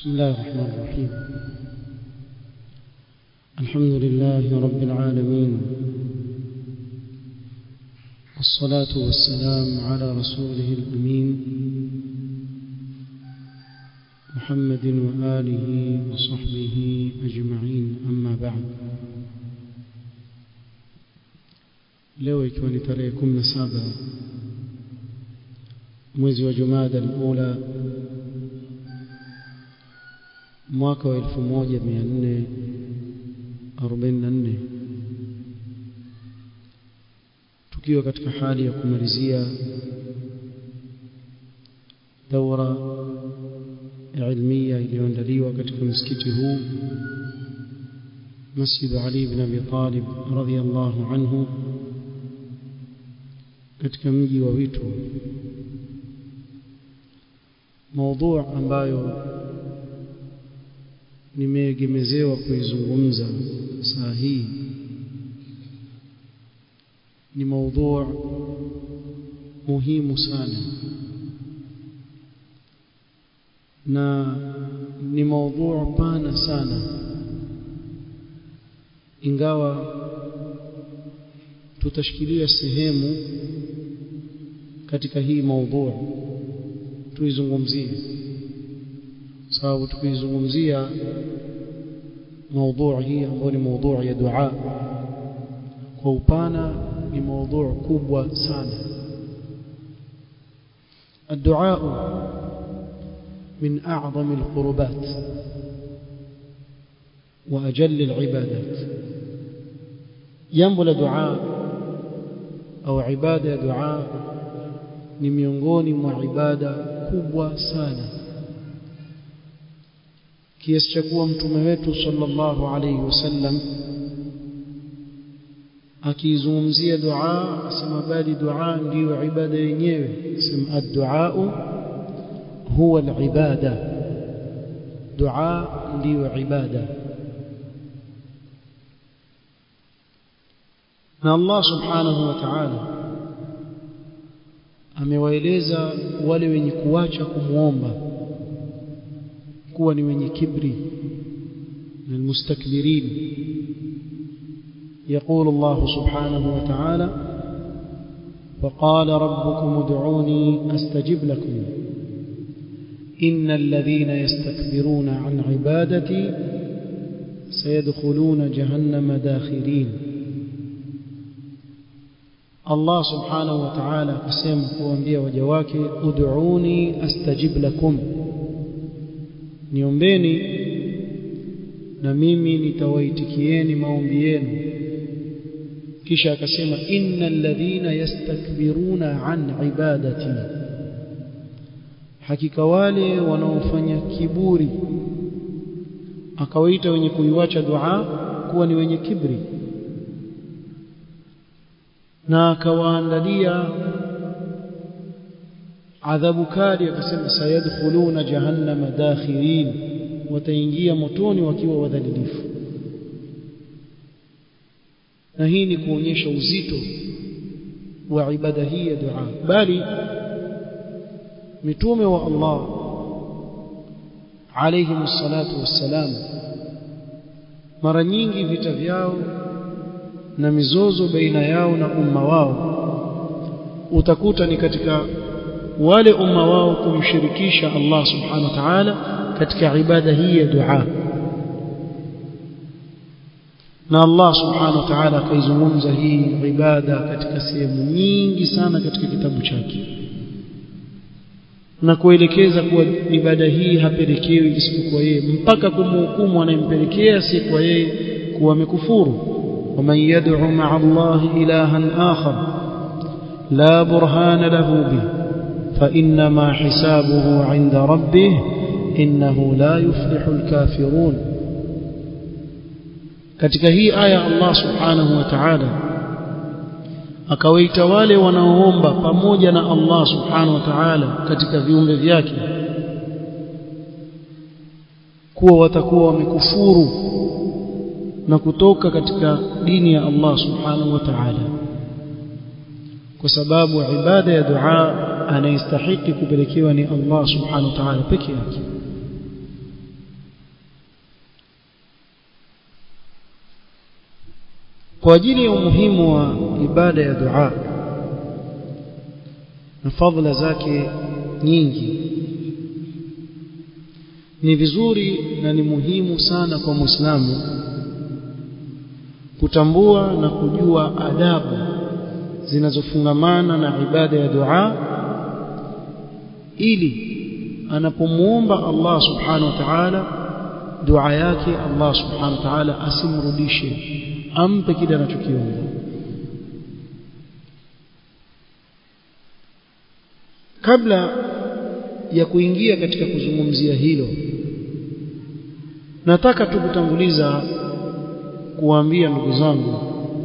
بسم الله الرحمن الرحيم الحمد لله رب العالمين والصلاة والسلام على رسوله الأمين محمد وآله وصحبه أجمعين أما بعد leo ikiwa ni tarehe 17 mwezi wa Jumada al-Ula mwaka wa 1444 tukiwa katika hali ya kumalizia daura ilmia iliyoandaliwa katika msikiti huu Masjid Ali ibn Abi Talib radhiyallahu anhu katika mji wa Witu maudhu ambayo nimeegemezewa kuizungumza saa hii ni maudhu muhimu sana na ni maudhu pana sana ingawa tutashikilia sehemu katika hii maudhu tuizungumzie sababu tukiizungumzia maudhu hii ambayo ni maudhu ya dua kwa upana ni maudhu kubwa sana الدعاء من أعظم القربات وأجل العبادات ينبل دعاء أو عبادة دعاء ni miongoni mwa ibada kubwa sana kiasi cha kuwa mtume wetu sallallahu alayhi wasallam akizungumzia dua asema bali dua ndiyo ibada yenyewe asema ad-du'a huwa al-ibada dua ndiyo ibada na Allah subhanahu wa ta'ala amewaeleza wale wenye kuacha kumuomba kuwa ni wenye kibri na almustakbirin يقول الله سبحانه وتعالى وقال ربكم ادعوني استجب لكم ان الذين يستكبرون عن عبادتي سيدخلون جهنم داخرين Allah subhanahu wa ta'ala akasema kuambia waja wake ud'uni astajib lakum niombeni na mimi nitawaitikieni maombi yenu kisha akasema innal ladhina yastakbiruna an ibadati hakika wale wanaofanya kiburi akawaita wenye kuiwacha dua kuwa ni wenye kibri na akawaandalia adhabu kali akasema sayadkhuluna jahannama dakhirin wataingia motoni wakiwa wadhalilifu na hii ni kuonyesha uzito wa ibada hii ya dua bali mitume wa Allah alayhi salatu wassalam mara nyingi vita vyao na mizozo baina yao na umma wao utakuta ni katika wale umma wao kumshirikisha Allah subhanahu wa ta'ala katika ibada hii ya dua na Allah subhanahu wa ta'ala akaizungumza hii ibada katika sehemu nyingi sana katika kitabu chake na kuelekeza kuwa ibada hii hapelekewi isipokuwa yeye mpaka kumhukumu anayempelekea si kwa yeye kuwa amekufuru ومن يدعو مع الله إلها آخر لا برهان له به فإنما حسابه عند ربه إنه لا يفلح الكافرون katika hii aya Allah subhanahu wa ta'ala akawaita wale wanaoomba pamoja na Allah subhanahu wa ta'ala katika viumbe vyake kuwa watakuwa wamekufuru na kutoka katika dini ya Allah subhanahu wa ta'ala kwa sababu ibada ya dua anayestahiki kupelekewa ni Allah subhanahu wa ta'ala peke yake kwa ajili ya umuhimu wa ibada ya dua na fadhila zake nyingi ni vizuri na ni muhimu sana kwa Muislamu kutambua na kujua adabu zinazofungamana na ibada ya dua ili anapomuomba Allah subhanahu wa ta'ala dua yake Allah subhanahu wa ta'ala asimrudishe ampe kile anachokiomba kabla ya kuingia katika kuzungumzia hilo nataka tu kutanguliza kuwaambia ndugu zangu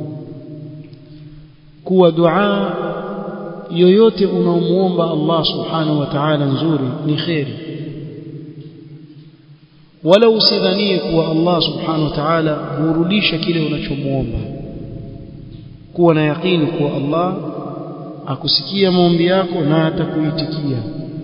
kuwa dua yoyote unaomuomba Allah subhanahu wa ta'ala nzuri ni khairi wala usidhanie kuwa Allah subhanahu wa ta'ala hurudisha kile unachomuomba kuwa na yakini kuwa Allah akusikia maombi yako na atakuitikia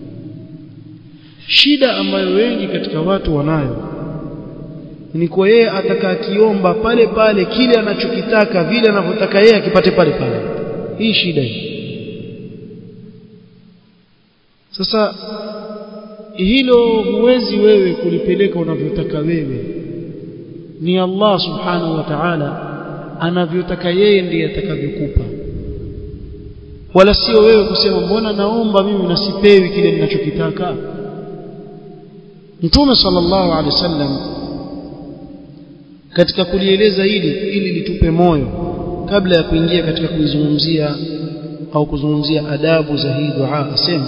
shida ambayo wengi katika watu wanayo ni kwa yeye atakakiomba pale pale kile anachokitaka vile anavyotaka yeye akipate pale pale hii shida hii sasa hilo huwezi wewe kulipeleka unavyotaka wewe ni Allah subhanahu wa ta'ala anavyotaka yeye ndiye atakavyokupa wala sio wewe kusema mbona naomba mimi nasipewi kile ninachokitaka Mtume sallallahu alaihi wasallam katika kulieleza hili ili litupe moyo kabla ya kuingia katika kuizungumzia au kuzungumzia adabu za hii dua asema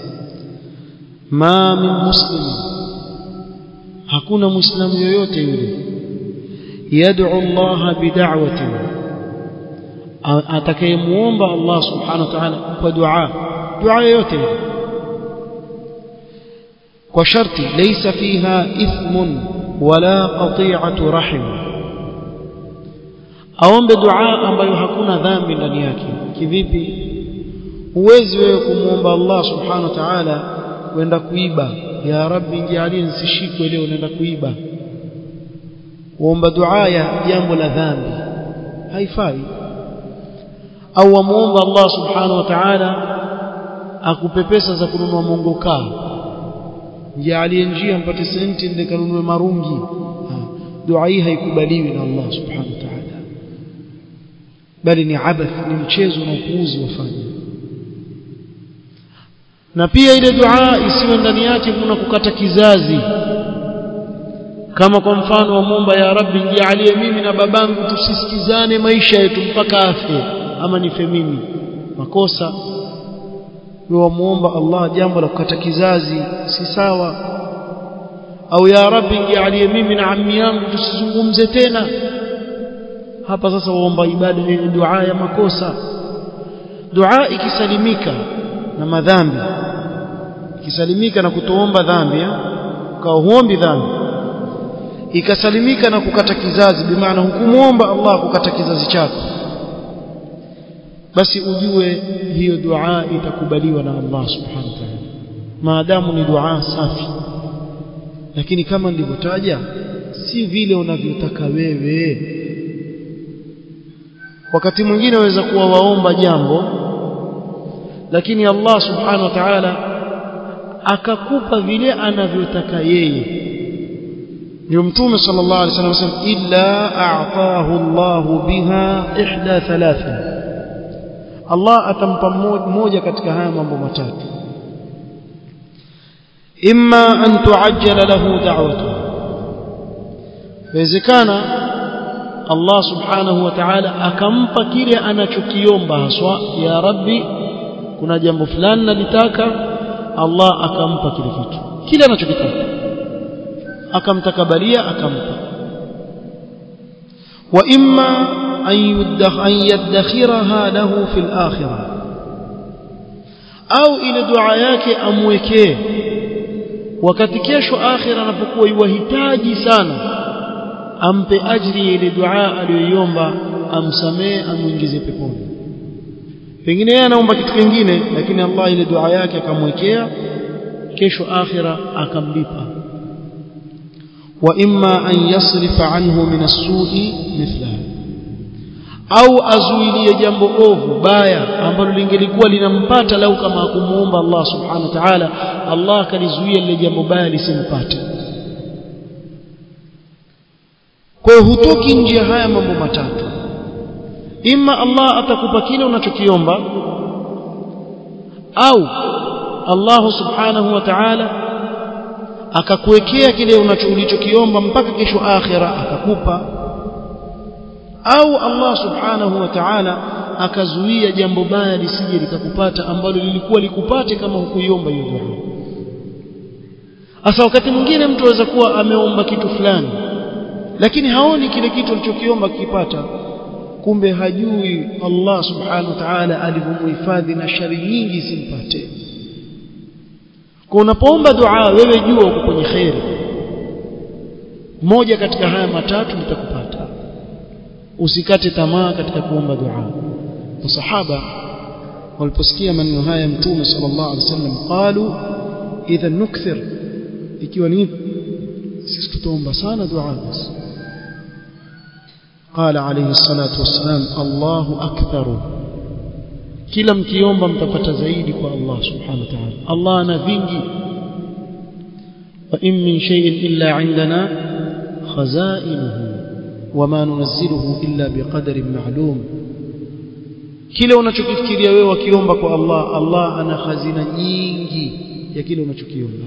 ma min muslim hakuna muislamu yoyote yule yad'u Allah bid'awati atakayemuomba Allah subhanahu wa ta'ala kwa dua dua yoyote kwa sharti laysa fiha ithmun wala qati'atu rahim aombe dua ambayo hakuna dhambi ndani yake kivipi huwezi wewe kumuomba Allah subhanahu wa ta'ala kwenda kuiba ya rabbi nijalie nisishikwe leo naenda kuiba uomba dua ya jambo la dhambi haifai au wamuomba Allah subhanahu wa ta'ala akupe pesa za kununua mongokaa jalie njia mpate senti ndio kanunue marungi dua hii haikubaliwi na Allah subhanahu wa ta'ala bali ni abath ni mchezo na upuuzi wafanya na pia ile dua isiwe ndani yake kuna kukata kizazi kama kwa mfano wamwomba ya rabbi nijalie mimi na babangu tusisikizane maisha yetu mpaka afe ama nife mimi makosa wamuomba Allah jambo la kukata kizazi si sawa au ya rabbi nijalie mimi na ammi yangu tusizungumze tena hapa sasa waomba ibada ni dua ya makosa dua ikisalimika na madhambi ikisalimika na kutoomba dhambi kwa huombi dhambi ikasalimika na kukata kizazi bimaana hukumuomba Allah kukata kizazi chako basi ujue hiyo dua itakubaliwa na Allah subhanahu wa ta'ala maadamu ni dua safi lakini kama nilivyotaja si vile unavyotaka wewe wakati mwingine waweza kuwa waomba jambo lakini Allah subhanahu wa ta'ala akakupa vile anavyotaka yeye ndio mtume sallallahu alaihi wasallam illa a'tahu Allah biha ihda thalathin Allah atampa mmoja katika haya mambo matatu imma an tuajjala lahu da'watuhu inawezekana Allah subhanahu wa ta'ala akampa kile anachokiomba haswa ya rabbi kuna jambo fulani nalitaka Allah akampa kile kitu kile anachokitaka akamtakabalia akampa wa imma an yadakhiraha lahu fil akhirah au ile dua yake amwekee wakati kesho akhira anapokuwa yuwahitaji sana ampe ajri ile dua aliyoiomba amsamee amuingize peponi pengine yeye anaomba kitu kingine lakini Allah ile dua yake akamwekea kesho akhira akamlipa wa imma an yasrifa anhu min as-su'i mithla au azuilie jambo ovu baya ambalo lingelikuwa linampata lau kama hakumuomba Allah subhanahu wa ta'ala Allah akalizuia lile jambo baya lisimpate kwa hiyo hutoki nje ya haya mambo matatu imma Allah atakupa kile unachokiomba au Allah subhanahu wa ta'ala akakuwekea kile ulichokiomba mpaka kesho akhira akakupa au Allah subhanahu wa ta'ala akazuia jambo baya lisije likakupata ambalo lilikuwa likupate kama hukuiomba hiyo dua Asa wakati mwingine mtu aweza kuwa ameomba kitu fulani lakini haoni kile kitu alichokiomba kikipata kumbe hajui Allah subhanahu wa ta'ala alivyomhifadhi na shari nyingi isimpate kwa unapoomba dua wewe jua uko kwenye khairi moja katika haya matatu litakupata usikate tamaa katika kuomba dua masahaba waliposikia maneno haya mtume sallallahu alaihi wasallam qalu idha nukthir ikiwa ni sisi tutaomba sana dua basi قال عليه الصلاة والسلام الله أكثر kila mkiomba mtapata zaidi kwa Allah subhanahu wa ta'ala Allah ana vingi wa in min shay'in illa indana khazainuhu wama nunazziluhu illa biqadarin ma'lum kile unachokifikiria wewe wakiomba kwa Allah Allah ana hazina nyingi ya kile unachokiomba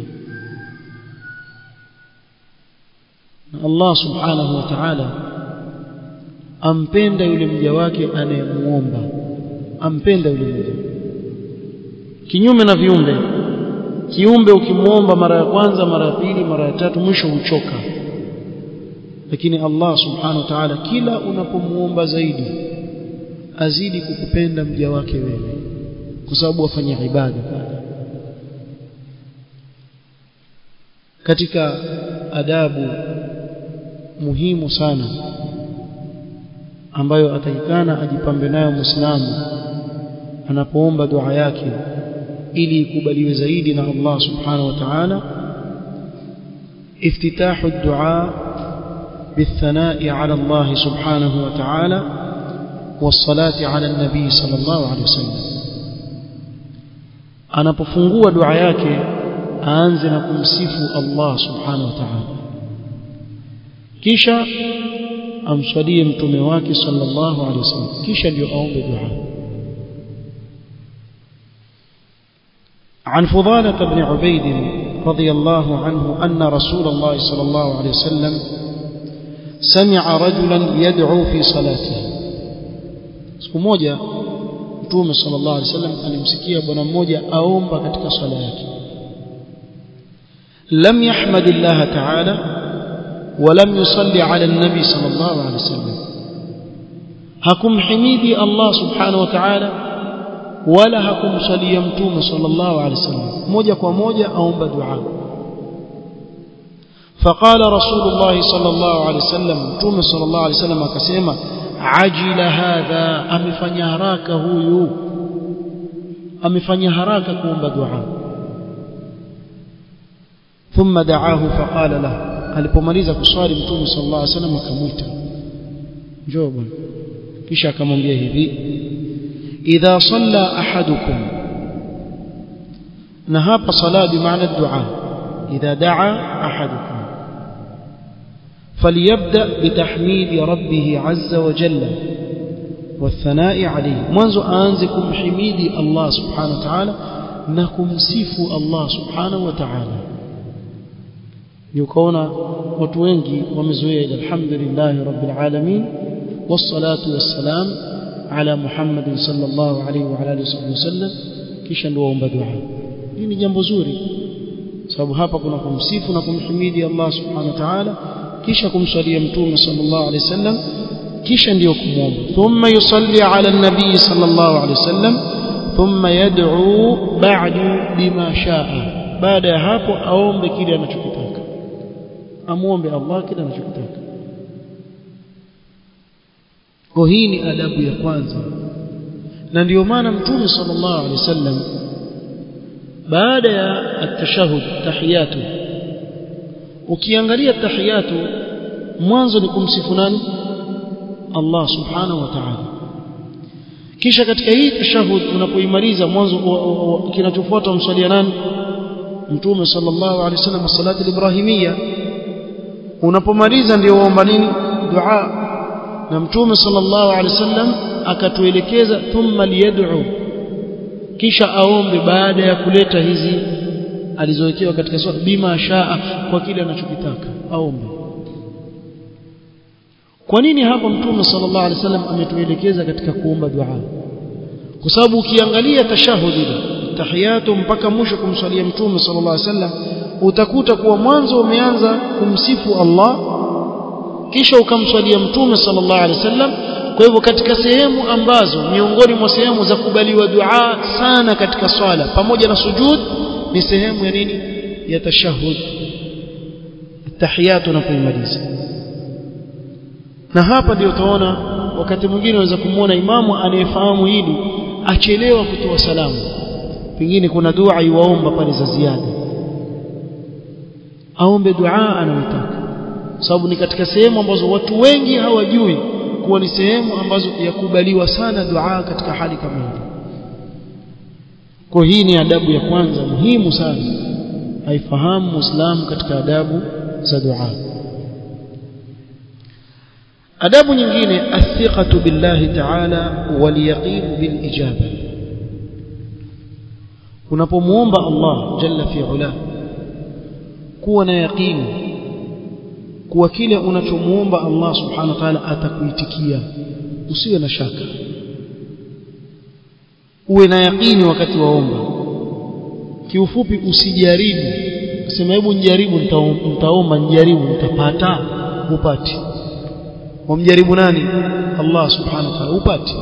Allah subhanahu wa ta'ala ampenda yule mja wake anayemuomba ampenda yule mja kinyume na viumbe kiumbe ukimuomba mara ya kwanza mara ya pili mara ya tatu mwisho huchoka lakini Allah subhanahu wa ta'ala kila unapomuomba zaidi azidi kukupenda mja wake wewe kwa sababu wafanya ibada pale katika adabu muhimu sana ambayo atakikana ajipambe nayo muislamu anapoomba dua yake ili ikubaliwe zaidi na Allah subhanahu wa ta'ala افتتاح الدعاء بالثناء على الله سبحانه وتعالى والصلاة على النبي صلى الله عليه وسلم anapofungua dua yake aanze na kumsifu Allah subhanahu wa ta'ala kisha amswalie mtume wake sallallahu alaihi wasallam kisha ndio aombe dua عن فضالة بن عبيد رضي الله عنه أن رسول الله صلى الله عليه وسلم سمع رجلا يدعو في صلاته siku moja mtume sallallahu alaihi wasallam alimsikia bwana mmoja aomba katika swala yake lam yahmadillah ta'ala ولم يصلي على النبي صلى الله عليه وسلم حكم حميدي الله سبحانه وتعالى ولا حكم صلي متوم صلى الله عليه وسلم موجة وموجة أوم بدعاء فقال رسول الله صلى الله عليه وسلم متوم صلى الله عليه وسلم akasema عجل هذا amefanya haraka huyu amefanya haraka kuomba dua ثم دعاه فقال له alipomaliza kuswali mtume sallallahu alaihi wasallam akamwita njoo bwana kisha akamwambia hivi idha salla ahadukum na hapa sala bi maana dua idha daa ahadukum فليبدا بتحميد ربه عز وجل والثناء عليه منذ انزكم حميدي الله سبحانه وتعالى نكم سيفوا الله سبحانه وتعالى yukaona watu wengi wamezoea alhamdulillah rabbil alamin wassalatu wassalam ala muhammad sallallahu alaihi wa alihi wasallam kisha ndio waomba dua hii ni jambo zuri sababu hapa kuna kumsifu na kumhimidi Allah subhanahu wa ta'ala kisha kumswalia mtume sallallahu alaihi wasallam kisha ndio kumwomba thumma yusalli ala nabii sallallahu alaihi wasallam thumma yad'u ba'du bima sha'a baada ya hapo aombe kile anachokitaka amuombe Allah kile anachotaka kwa hii ni adabu ya kwanza na ndio maana mtume sallallahu alaihi wasallam baada ya at-tashahhud tahiyatu ukiangalia tahiyatu mwanzo ni kumsifu nani Allah subhanahu wa ta'ala kisha katika hii tashahud unapoimaliza mwanzo kinachofuata umswalia nani mtume sallallahu alaihi wasallam salatu al-ibrahimia unapomaliza ndio uomba nini dua na mtume sallallahu alaihi wasallam akatuelekeza thumma liyad'u kisha aombe baada ya kuleta hizi alizowekewa katika swala bima shaa kwa kile anachokitaka aombe kwa nini hapa mtume sallallahu alaihi wasallam ametuelekeza katika kuomba dua kwa sababu ukiangalia tashahudi tahiyatu mpaka mwisho kumswalia mtume sallallahu alaihi wasallam utakuta kuwa mwanzo umeanza kumsifu Allah kisha ukamswalia mtume sallallahu alaihi wasallam kwa hivyo katika sehemu ambazo miongoni mwa sehemu za kubaliwa dua sana katika swala pamoja na sujud ni sehemu ya nini ya tashahud tahiyatu unapoimaliza na hapa ndio utaona wakati mwingine unaweza kumwona imamu anayefahamu hili achelewa kutoa salamu pengine kuna dua iwaomba pale za ziada aombe dua anayotaka sababu ni katika sehemu ambazo watu wengi hawajui kuwa ni sehemu ambazo yakubaliwa sana dua katika hali kama hii kwa hii ni adabu ya kwanza muhimu sana haifahamu muislamu katika adabu za dua adabu nyingine athiqatu billahi ta'ala wal yaqin bil ijaba unapomuomba Allah jalla fi ula kuwa na yaqini kuwa kile unachomuomba Allah subhanahu wa ta'ala atakuitikia usiwe na shaka uwe na yaqini wakati waomba kiufupi usijaribu sema hebu njaribu nitaomba njaribu nitapata upati wamjaribu nani Allah subhanahu wa ta'ala upati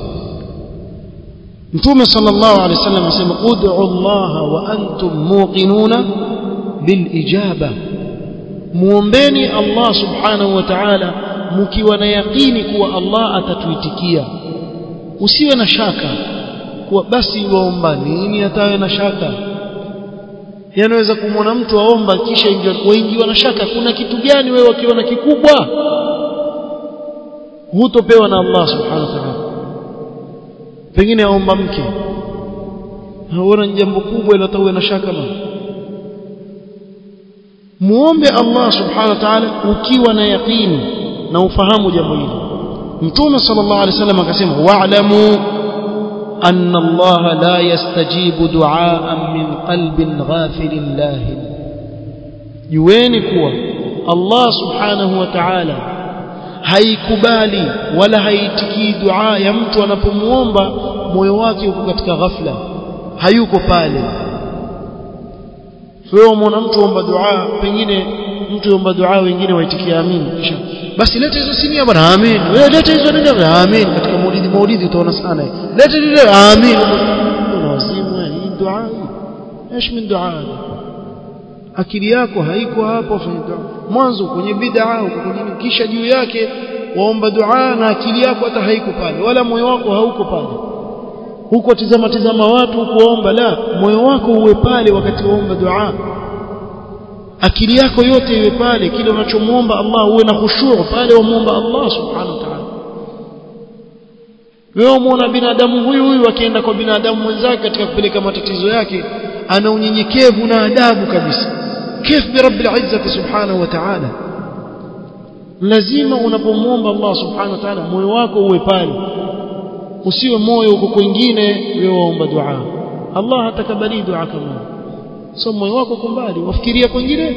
Mtume sallallahu alaihi wasallam asema ud'u Allah wa antum muqinuna bil ijaba muombeni Allah subhanahu wa ta'ala mkiwa na yaqini kuwa Allah atatuitikia usiwe na shaka kuwa basi waomba nini atawe na shaka yanaweza kumwona mtu aomba kisha waingiwa na shaka kuna kitu gani wewe wakiona kikubwa hutopewa na Allah subhanahu wa ta'ala pengine aomba mke haona jambo kubwa ila tawe na shaka ma muombe Allah subhanahu wa ta'ala ukiwa na yaqini na ufahamu jambo hili mtume sallallahu alaihi wasallam akasema wa'lamu anna Allah la yastajibu du'aan min qalbin ghafilin lahin jueni kuwa Allah subhanahu wa ta'ala haikubali wala haitikii dua ya mtu anapomuomba moyo wake uko katika ghafla hayuko pale wewe umeona mtu omba dua pengine mtu omba dua wengine waitikia amin kisha basi leta hizo sinia bwana amin wewe leta hizo nini amin katika maulidi maulidi utaona sana leta ile amin una wazimu hii dua ايش من دعاء akili yako haiko hapo fanya dua mwanzo kwenye bid'a uko kwenye kisha juu yake waomba dua na akili yako hata haiko pale wala moyo wako hauko pale huko tizama tizama watu kuomba la moyo wako uwe pale wakati waomba dua akili yako yote iwe pale kile unachomuomba Allah uwe na khushu' pale wamuomba Allah subhanahu wa ta'ala wewe umeona binadamu huyu huyu akienda kwa binadamu mwenzake katika kupeleka matatizo yake ana unyenyekevu na adabu kabisa كيف برب العزة سبحانه وتعالى lazima unapomuomba Allah subhanahu wa ta'ala moyo wako uwe pale usiwe moyo uko kwingine wewe waomba dua Allah hatakabali dua kama so moyo wako uko mbali wafikiria kwingine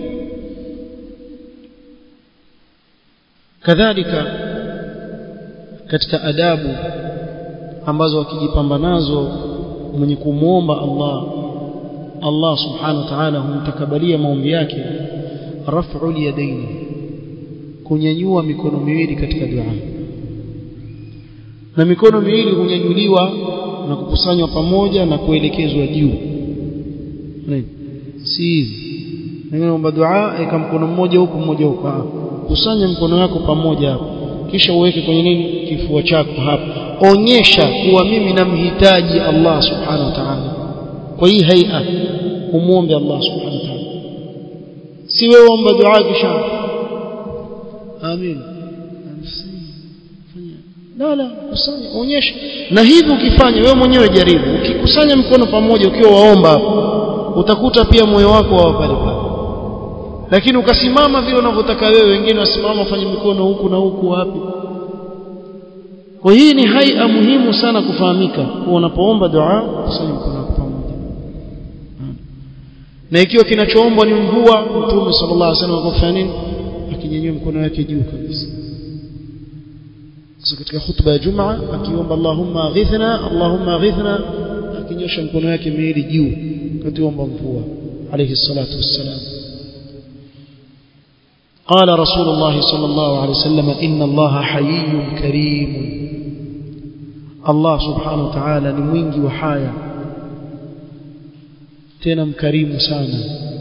kadhalika katika adabu ambazo wakijipamba nazo mwenye kumuomba Allah Allah subhanahu wa ta'ala humtakabalia maombi yake raf'ul yadaini kunyanyua mikono miwili katika dua na mikono miwili hunyanyuliwa na kukusanywa pamoja na kuelekezwa juu si hivi naomba dua eka mkono mmoja huku mmoja huku kusanya mkono yako pamoja hapo kisha uweke kwenye nini kifua chako hapo onyesha kuwa mimi namhitaji Allah subhanahu wa ta'ala kwa hii haia umuombe Allah subhanahu wa ta'ala si wewe omba dua kisha amin la la kusanya onyesha na hivi ukifanya wewe mwenyewe jaribu ukikusanya mikono pamoja ukiwa waomba utakuta pia moyo wako wa pale pale lakini ukasimama vile unavyotaka wewe wengine wasimama wafanye mikono huku na huku wapi kwa hii ni haia muhimu sana kufahamika kuwa unapoomba dua kusanya mkono wako pamoja na ikiwa kinachoombwa ni mvua mtume sallallahu alaihi wasallam akafanya nini akinyanyua mkono wake juu kabisa sasa katika hutuba ya Jumaa akiomba Allahumma aghithna Allahumma aghithna akinyosha mkono wake miwili juu akiomba mvua alayhi salatu wassalam قال رسول الله صلى الله عليه وسلم إن الله حيي كريم الله سبحانه وتعالى نموينجي وحايا تنم كريم سانا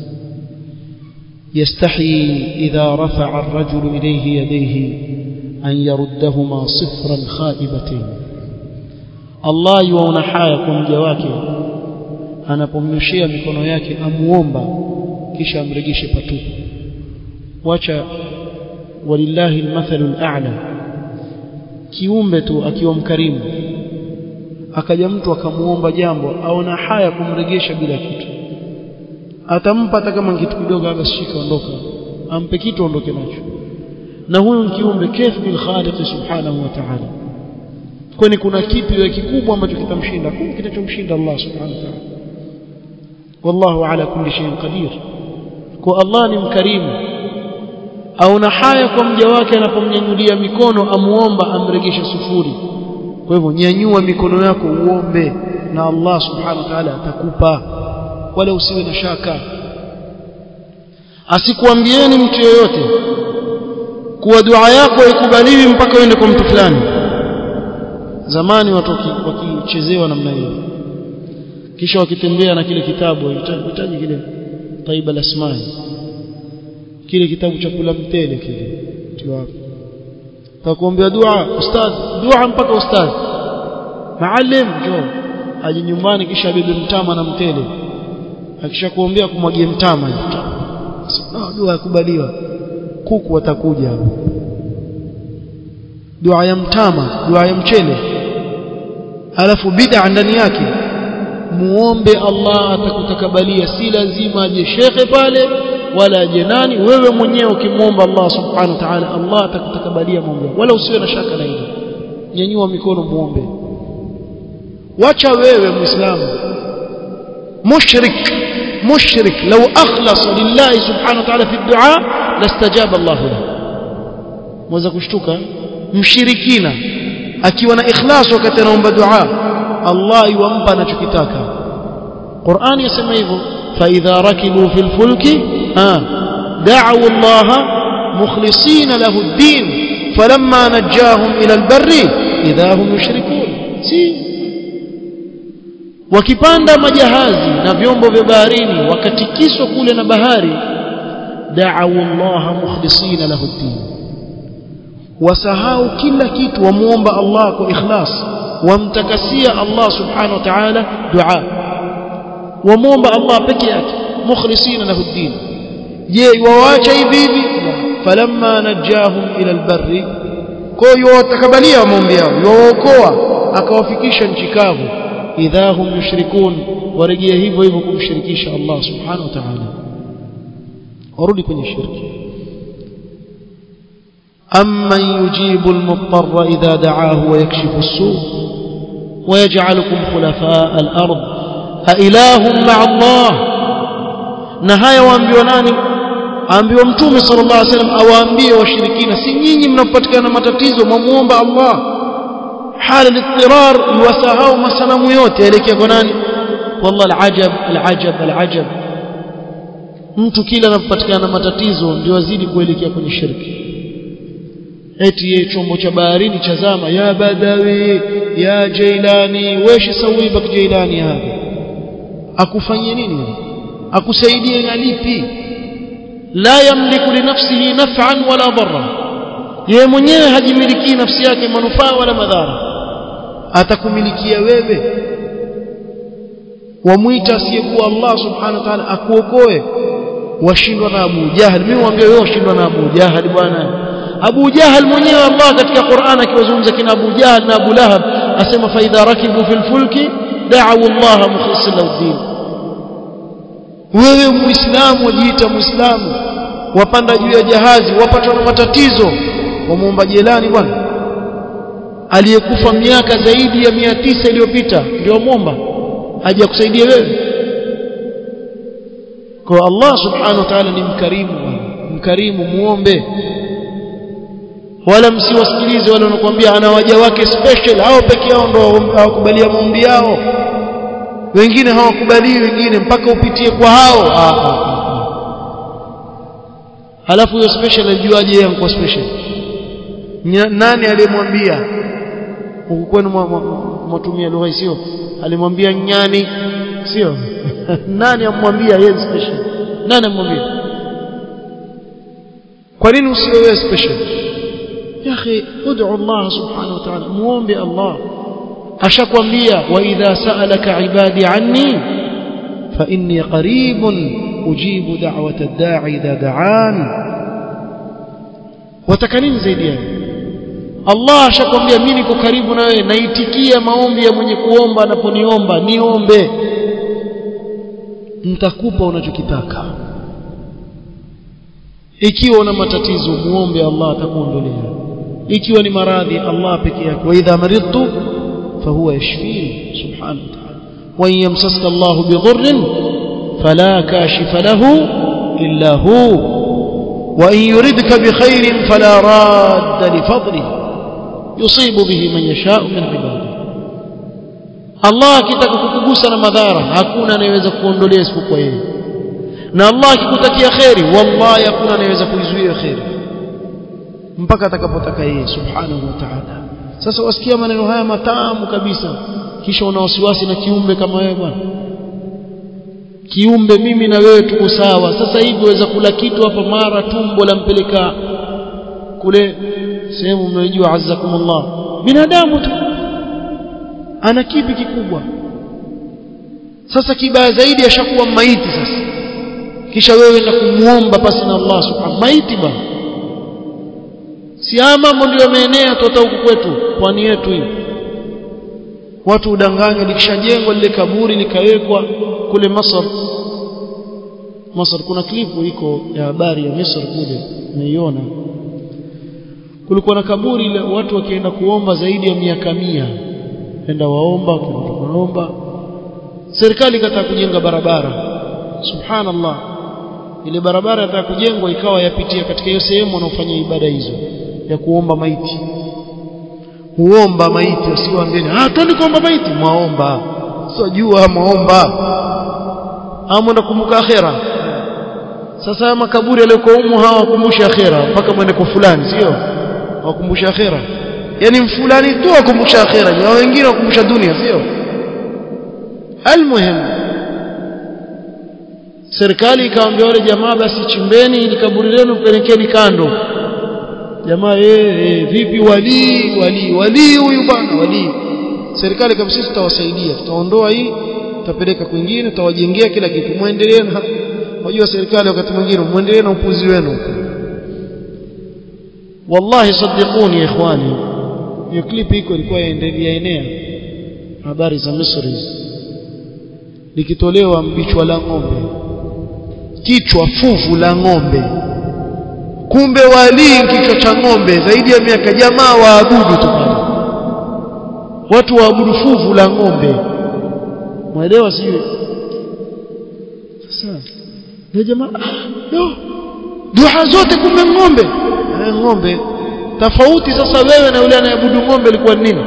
يستحي إذا رفع الرجل إليه يديه أن يردهما صفرا خائبتين الله يوانا حايا كم جواكي anapomnyoshea mikono yake amuomba kisha amrejeshe patupu wacha walillahi almathalul a'la kiumbe tu akiwa mkarimu akaja mtu akamuomba jambo aona haya kumregesha bila kitu atampa hata kama kitu kidogo hapa shika ondoka ampe kitu ondoke nacho na huyu kiumbe kaifa bil khaliq subhanahu wa ta'ala kwani kuna kipi kikubwa ambacho kitamshinda kuna kitachomshinda Allah subhanahu wa ta'ala wallahu ala kulli shay'in qadir kwa Allah ni mkarimu au na haya kwa mja wake anapomnyanyulia mikono amuomba amregeshe sufuri kwa hivyo nyanyua mikono yako uombe na Allah subhanahu wa ta'ala atakupa wala usiwe na shaka asikuambieni mtu yoyote kuwa dua yako haikubaliwi mpaka uende kwa mtu fulani zamani watu wakichezewa namna hiyo kisha wakitembea na kile kitabu hitaji kile taiba lasmai kile kitabu cha kula mtele kile ndio hapo takuombea dua ustadh dua mpaka ustadh maalim njoo aje nyumbani kisha bebe mtama na mtele akishakuombea kumwagie mtama no, dua yakubaliwa kuku watakuja dua ya mtama dua ya mchele alafu bid'a ndani yake muombe Allah atakutakabalia si lazima aje shekhe pale wala aje nani wewe mwenyewe ukimwomba Allah subhanahu wa ta'ala Allah atakutakabalia maombi wala usiwe na shaka na hilo nyanyua mikono muombe wacha wewe muislamu mushrik mushrik law akhlasa lillahi subhanahu wa ta'ala fi du'a lastajaba Allah lahu mweza kushtuka mshirikina akiwa na ikhlas wakati anaomba dua Allah yuampa anachokitaka Qur'ani yasema hivyo fa idha rakibu fil fulki ha da'u Allah mukhlisina lahu ad-din falamma najahum ila al-barri idha hum yushrikun si wakipanda majahazi na vyombo vya baharini wakatikiswa kule na bahari da'u Allah mukhlisina lahu ad-din wasahau kila kitu wamuomba Allah kwa ikhlas wamtakasia Allah subhanahu wa ta'ala dua wamuomba Allah peke yake mukhlisina lahu ad-din je waacha hivi hivi falamma najahum ila albarri kwa hiyo watakabalia maombi yao waokoa akawafikisha nchi kavu idha hum yushrikun warejea hivyo hivyo kumshirikisha Allah subhanahu wa ta'ala warudi kwenye shirki أمن يجيب المضطر إذا دعاه ويكشف السوء ويجعلكم خلفاء الأرض أإله مع الله نهاية وأنبيوا ناني أنبيوا متومي صلى الله عليه وسلم أو أنبيوا وشركين سنيني من فتكان متتيزو مموم الله حال الاضطرار يوسعوا مسنا ميوت يليك يقولان والله العجب العجب العجب mtu kila anapopatikana matatizo ndio azidi kuelekea kwenye shirki eti ye chombo cha baharini chazama ya badawi ya jailani weshi sawiba jailani hapa akufanyie nini akusaidie na lipi la yamliku li nafsihi naf'an wala dharra yeye mwenyewe hajimiliki nafsi yake manufaa wala madhara atakumilikia wewe wamwita asiyekuwa Allah subhanahu wa ta'ala akuokoe washindwa na Abu Jahal mimi mwambie wewe washindwa na Abu Jahal bwana Abu Jahal mwenyewe Allah katika Qur'an akiwazungumza kina Abu Jahal na Abu Lahab asema fa idha rakibu fil fulki da'u Allah mukhlisina lahu wewe muislamu wajiita muislamu wapanda juu ya jahazi wapatwa na matatizo wamuomba jelani bwana aliyekufa miaka zaidi ya mia tisa iliyopita ndio muomba aje akusaidie wewe kwa Allah subhanahu wa ta'ala ni mkarimu bwana mkarimu muombe wala msiwasikilize wale wanakuambia ana waja wake special hao peke yao ndio hawakubalia maombi yao wengine hawakubali wengine mpaka upitie kwa hao ah, ah, ah. halafu huyo special ajuaje yeye anakuwa special nani aliyemwambia huku kwenu mwatumia lugha sio alimwambia nyani sio nani amwambia yeye special nani amwambia kwa nini usiwe wewe special ya akhi ud'u Allah subhanahu wa ta'ala muombe Allah ashakwambia wa idha sa'alaka ibadi anni fa inni qaribun ujibu da'wata ad-da'i idha da'an wataka nini zaidi yake Allah ashakwambia mimi niko karibu na wewe naitikia maombi ya mwenye kuomba anaponiomba niombe nitakupa unachokitaka ikiwa una matatizo muombe Allah atakuondolea ikiwa ni maradhi Allah peke yake wa idha maridtu fahuwa yashfini subhanahu wa ta'ala wa in yamsaska Allah bidhurrin fala kashifa lahu illa hu wa in yuridka bikhairin fala radda lifadlihi yusibu bihi man yasha'u min ibadihi Allah akitaka kukugusa na madhara hakuna anayeweza kuondolea isipokuwa yeye na Allah akikutakia khairi wallahi hakuna anayeweza kuizuia khairi mpaka atakapotaka yeye subhanahu wa ta'ala sasa wasikia maneno haya matamu kabisa kisha una wasiwasi na kiumbe kama wewe bwana kiumbe mimi na wewe tuko sawa sasa hivi waweza kula kitu hapa mara tumbo la mpeleka kule sehemu mnayojua azzakumullah binadamu tu ana kipi kikubwa sasa kibaya zaidi ashakuwa maiti sasa kisha wewe na kumuomba pasi na Allah subhanahu maiti bwana si mambo ndio yameenea tota huku kwetu pwani yetu hii watu udanganywa likishajengwa lile kaburi likawekwa kule Masar Masar kuna klipu iko ya habari ya Misri kule naiona kulikuwa na kaburi ile watu wakienda kuomba zaidi ya miaka mia enda waomba kuomba serikali ikataka kujenga barabara subhanallah ile barabara yataka kujengwa ikawa yapitia katika hiyo sehemu wanaofanya ibada hizo ya kuomba maiti huomba maiti usiwaambieni ah twende kuomba maiti mwaomba sio jua mwaomba amwenda kumbuka akhera sasa haya makaburi yaliyokuwa humu hawa wakumbusha akhera mpaka mwende kwa fulani sio wakumbusha akhera yani fulani tu wakumbusha akhera na wengine wakumbusha dunia sio almuhim serikali ikawaambia wale jamaa basi chimbeni ili kaburi lenu pelekeni kando jamaa eh e, vipi wali wali wali huyu bwana wali serikali kabisa sisi tutawasaidia tutaondoa hii tutapeleka kwingine tutawajengea kila kitu muendelee na wajua serikali wakati mwingine muendelee na upuzi wenu wallahi sadiquni ikhwani hiyo clip iko ilikuwa yaenea habari za Misri likitolewa mbichwa la ng'ombe kichwa fuvu la ng'ombe kumbe walii kichwa cha ng'ombe zaidi ya miaka jamaa waabudu tu pale watu waabudu fuvu la ng'ombe mwelewa sio sasa ndio jamaa yo dua zote kumbe ng'ombe eh ng'ombe tofauti sasa wewe na yule anayeabudu ng'ombe ilikuwa nini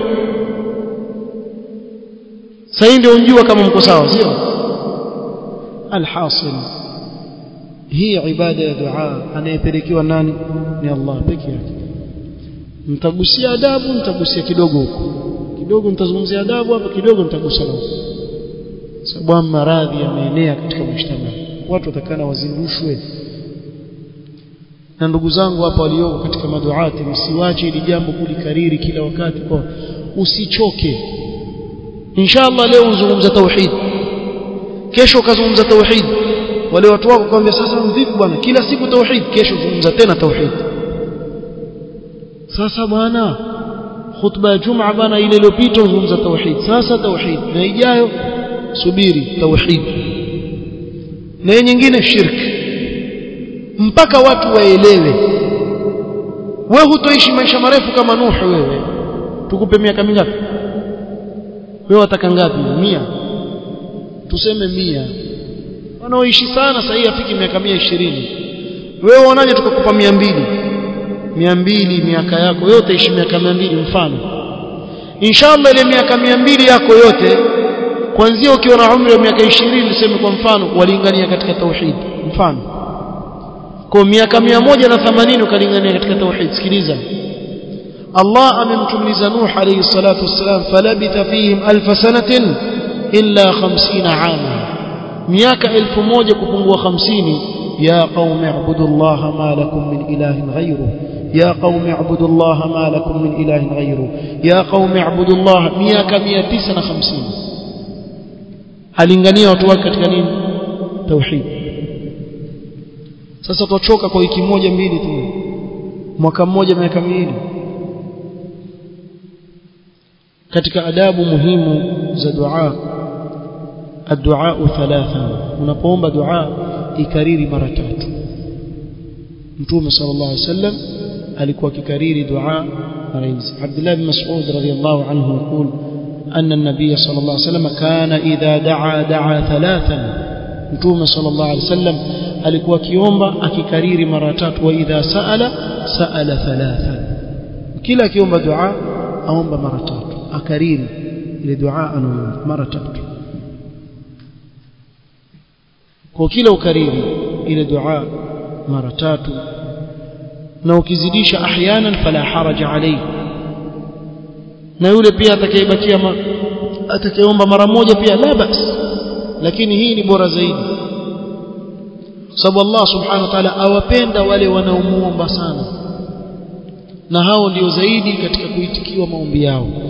sasa ndio unjua kama mko sawa sio alhasil hii ibada ya dua anayepelekewa nani ni Allah peke yake mtagusia adabu mtagusia kidogo huko kidogo mtazungumzia adabu hapa kidogo mtagusia huko sababu maradhi yameenea katika mshtama watu watakana wazindushwe na ndugu zangu hapa walioko katika maduati msiwache ili jambo kulikariri kila wakati kwa usichoke inshallah leo uzungumza tauhid kesho ukazungumza tauhid wale watu wako kwambia sasa vipi bwana kila siku tauhid kesho zungumza tena tauhid sasa bwana khutba ya Jumaa bwana ile iliyopita uzungumza tauhid sasa tauhid na ijayo subiri tauhid na nyingine shirki mpaka watu waelewe wewe hutoishi maisha marefu kama Nuhu wewe tukupe miaka mingapi wewe wataka ngapi mia tuseme mia wanaoishi sana sasa hii afiki miaka mia ishirini wewe unaje tukakupa mia mbili mia mbili miaka yako wewe utaishi miaka mia mbili mfano inshallah ile miaka mia mbili yako yote kuanzia ukiwa na umri wa miaka ishirini tuseme kwa mfano walingania katika tauhid mfano kwa miaka mia moja na themanini ukalingania katika tauhid sikiliza Allah amemtumliza Nuh alayhi salatu wassalam falabitha fihim alf sanatin illa 50 ama miaka 1000 kupungua 50 ya qaumi ibudullaha ma lakum min ilahin ghayruhu ya qaumi ibudullaha ma lakum min ilahin ghayruhu ya qaumi ibudullaha miaka 950 alingania watu wake katika nini tauhid sasa tuchoka kwa wiki moja mbili tu mwaka mmoja miaka miwili katika adabu muhimu za dua الدعاء ثلاثا unapoomba dua ikariri mara tatu mtume sallallahu alaihi wasallam alikuwa akikariri dua mara hizi Abdullah bin Mas'ud radhiyallahu anhu يقول أن النبي صلى الله عليه وسلم كان إذا دعا دعا ثلاثا mtume sallallahu alaihi wasallam alikuwa akiomba akikariri mara tatu wa idha saala saala thalatha kila akiomba dua aomba mara tatu akariri ile dua anaomba mara tatu kwa kila ukariri ile dua mara tatu na ukizidisha ahyanan fala haraja alayhi na yule pia atakayebakia atakayeomba mara moja pia la bas lakini hii ni bora zaidi sababu Allah subhanahu wa ta'ala awapenda wale wanaomuomba sana na hao ndio zaidi katika kuitikiwa maombi yao